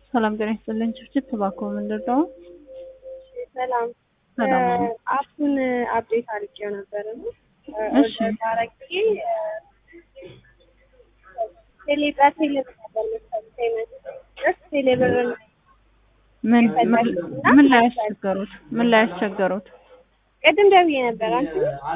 ሰላም ጤና ይስጥልኝ። ችብችብ እባክዎ ምንድን ነው? ሰላም ሰላም ነው። አፑን አፕዴት አድርጌው ነበር እና እሺ። አረጌ ቴሌ በቴሌ ብር ነበር መሰለኝ ፔመንት ደስ ቴሌ ብር ምን ምን- ምን ላይ ያስቸገሩት? ምን ላይ ያስቸገሩት? ቅድም ደውዬ ነበር። አንቺ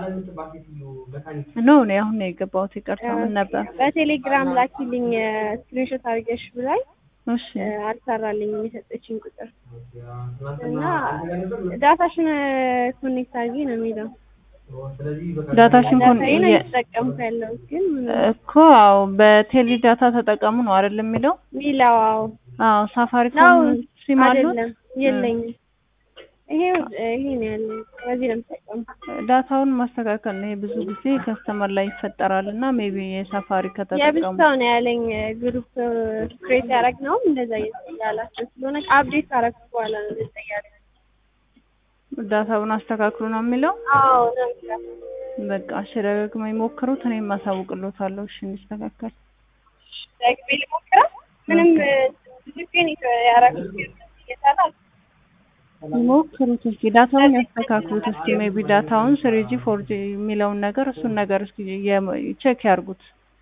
ኖ እኔ አሁን ነው የገባሁት። ይቅርታ ምን ነበር? በቴሌግራም ላኪልኝ ስክሪንሾት አድርገሽ ብላኝ እሺ አልሰራልኝም የሰጠችኝ ቁጥር እና ዳታሽን ኮኔክት አድርጊ ነው የሚለው። ዳታሽን ኮን ዳታዬን የ- እየተጠቀምኩ ያለሁት ግን እኮ አዎ በቴሌ ዳታ ተጠቀሙ ነው አይደል የሚለው? ሚላው አዎ አዎ ነው ሳፋሪኮም ሲም አሉት? አይደለም የለኝም። ይሄ ይሄ ነው ያለኝ። በዚህ ነው የምጠቀመው። ዳታውን ማስተካከል ነው። ይሄ ብዙ ጊዜ ከስተመር ላይ ይፈጠራል እና ሜቢ የሳፋሪ ከተጠቀሙ የብቻው ነው ያለኝ ግሩፕ ክሬት ያደረግነው እንደዛ እያላቸው ስለሆነ አፕዴት ካረኩት በኋላ ነው እንደዛ እያለ ዳታውን አስተካክሉ ነው የሚለው። አዎ ነው የሚለው። በቃ እሺ ደጋግመው ይሞክሩት። እኔም አሳውቅሎታለሁ። እሺ እንዲስተካከል ደግሜ ልሞክረው። ምንም ብዙ ግን ያደረኩት ግን እየሰራ ይሞክሩት እስኪ ዳታውን ያስተካክሉት እስኪ ሜቢ ዳታውን ስሪጂ ፎርጂ የሚለውን ነገር እሱን ነገር እስኪ ቼክ ያርጉት።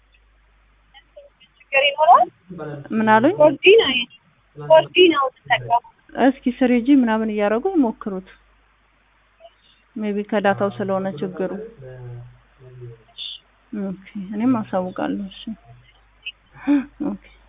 ችግር ይኖረዋል። ምን አሉኝ? ፎርጂ ነው የኔ ፎርጂ ነው የምጠቀመው። እስኪ ስሪጂ ምናምን እያደረጉ ይሞክሩት። ሜቢ ከዳታው ስለሆነ ችግሩ። ኦኬ እኔም አሳውቃለሁ። እሺ ኦኬ